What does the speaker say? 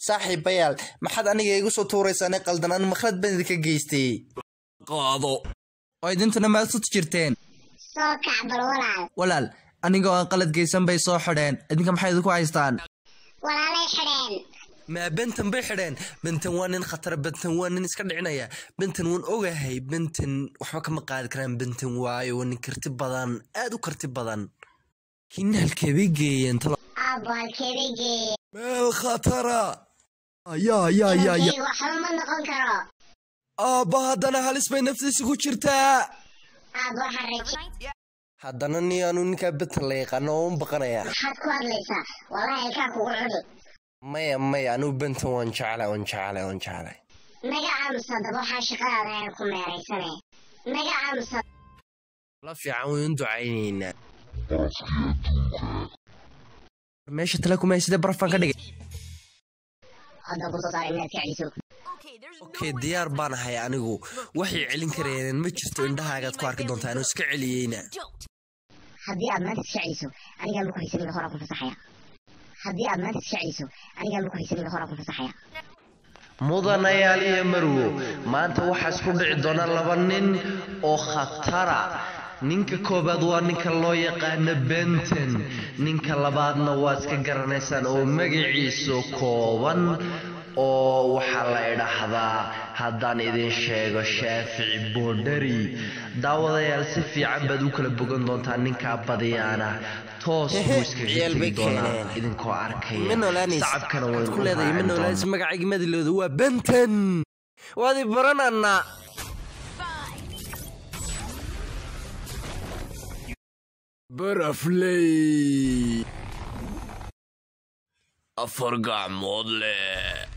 saaxiibayaal maxaad aniga igu soo tuuraysaan qaldanaan makhrad baan idinka geystay qaado oo idintuna maasud jirteen soo kac bal walaal walaal anigoo aan qalad geysan bay soo xidheen idinka maxay idinku haystaan walaalay xidheen maa bentan bay xidheen bentan waa nin khatara bentan waa nin iska dhicinaya bentan waan ogahay bentan waxba kama qaadi karaan bentan waayo waa nin karti badan aad u karti badan hinna halkeebay geeyeen talo aabbo halkeebay geeye meel khatara yaa yaa yaa yaa Kaygu waxba ma noqon karo aabba haddana halis bay naftiisa ku jirtaa aabbo waxaan raje haddana ni aanu ninkaa bentan la yaqaano oo un baqanaya maxaad ku hadlaysaa wallahi ilkaa kugu cuni maya maya anugu bentan waan jeclay waan jeclay waan jeclay naga aamusa daba waxaa shaqadaada aan ku meeraysane naga aamusa la fiican waynu ducaynaynaa meesha tale kuma sida barafaan ka dhigay hadda kusoo saaray inaad ka celiso okay diyaar baan ahay anigu waxay celin karayeen ma jirto indhahaagaad ku arki doontaa inuu iska celiyeyna haddii aad maanta iska celiso anigaa maku haysanin horaa ku fasaxaya haddii aad maanta iska celiso anigaa maku haysanin horaa ku fasaxaya mudanayaal iyo marwo maanta waxaa isku dhici doona laba nin oo khatara ninka koobaad waa ninka loo yaqaano benten ninka labaadna waa iska garanaysaan oo magaciisu kooban oo waxaa la idhaahdaa haddaan idin sheego shaafici boodhari daawadayaal si fiican baad u kala bogan doontaa ninkaa badiyaana toos buu iskaga tegi doonaa idinkoo arkaya sacabkana waynu magacayga madilooda waa benten waadi baranana barafley afar gacmood leh